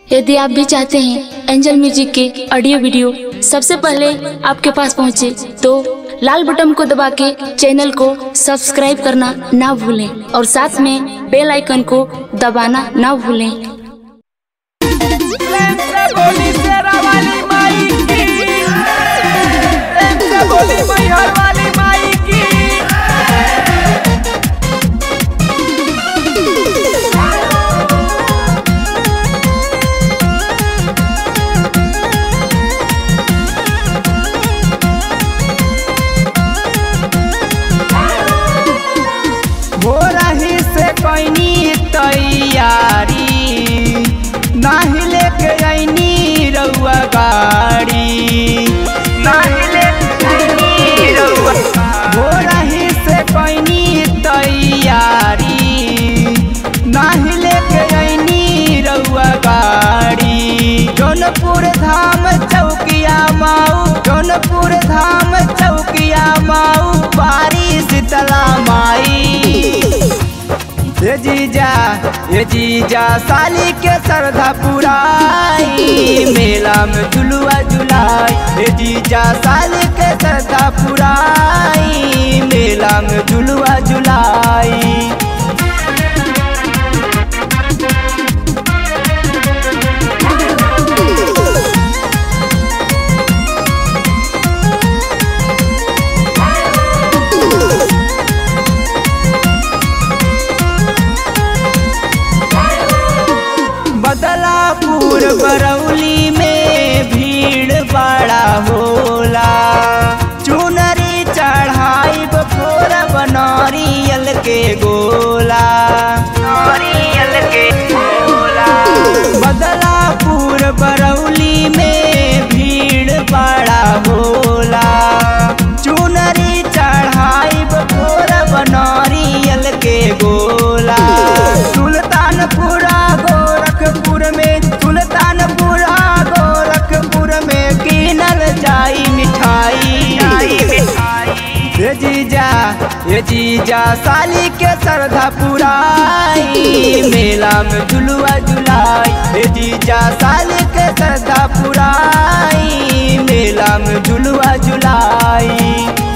यदि आप भी चाहते हैं एंजल म्यूजिक के ऑडियो वीडियो सबसे पहले आपके पास पहुंचे तो लाल बटन को दबा के चैनल को सब्सक्राइब करना ना भूलें और साथ में बेल आइकन को दबाना ना भूलें प्रेम से बोली शेरा वाली माई की प्रेम से बोली मैहर वाली माई की हो रही से कैनी तैयारी नाही लेके ऐनी रउआ गाड़ी नाही लेके ऐनी रउआ हो रही से कैनी तैयारी नाही लेके ऐनी रउआ गाड़ी जौनपुर धाम चौकिया माऊ जौनपुर धाम चौकिया माऊ बारी शीतला माई ये जीजा ये जीजा साली के श्रद्धा पुराई मेला में झुलुआ झुलाई ये जीजा साली के श्रद्धा पुराई मेला में झुलुआ झुलाई बदलापुर बरौली में भीड़ बड़ा होला चुनरी चढ़ाई बफोर बनौरियल के गोला नौरियल के गोला बदलापुर बरौली में भीड़ बड़ा होला चुनरी चढ़ाई बफोर बनौरियल के गोला सुल्तानपुरा गोरखपुर में सुल्तानपुरा गोरखपुर में कीनल जाई मिठाई ये जीजा ये जीजा साली के श्रद्धा पुराई मेला में झुलुआ झुलाई ये जीजा साली के श्रद्धा पुराई मेला में झुलुआ झुलाई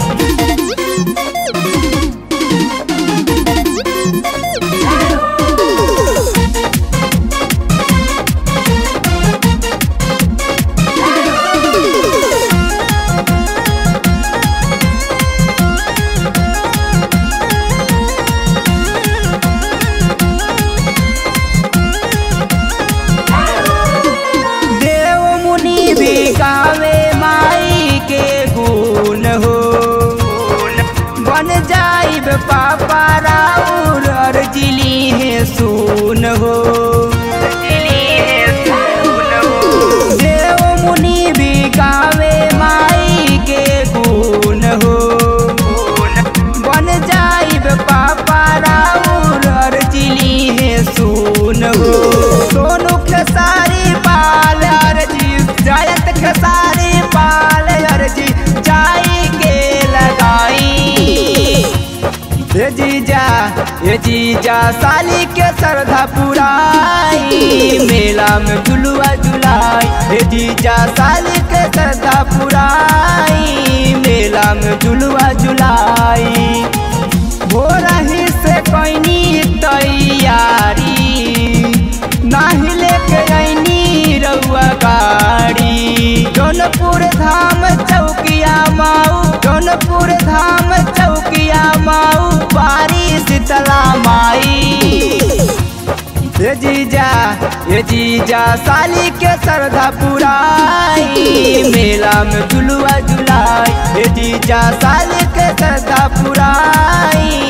देव मुनि भी गावे माई के गुण हो बन जाइब पापा राउर अर्जिली है सुन हो देव मुनि भी गावे माई के गुण हो बन जाइब पापा राउर अर्जिली है सुन हो सोनू खेसारी पाल अर्जी जयत खेसारी पाल अर्जी जाई के लगाई ये जीजा ये जीजा साली के श्रद्धा पुराई मेला में झुलुआ झुलाई ये जीजा साली के श्रद्धा पुराई मेला में झुलुआ झुलाई हो रही से कैनी तैयारी नाही लेके ऐनी रउआ गाड़ी जौनपुर धाम चौकिया माऊ जौनपुर धाम चौकिया माऊ बारी शीतला माई ये जीजा ये जीजा साली के श्रद्धा पुराई मेला में झुलुआ झुलाई ये जीजा साली के श्रद्धा पुराई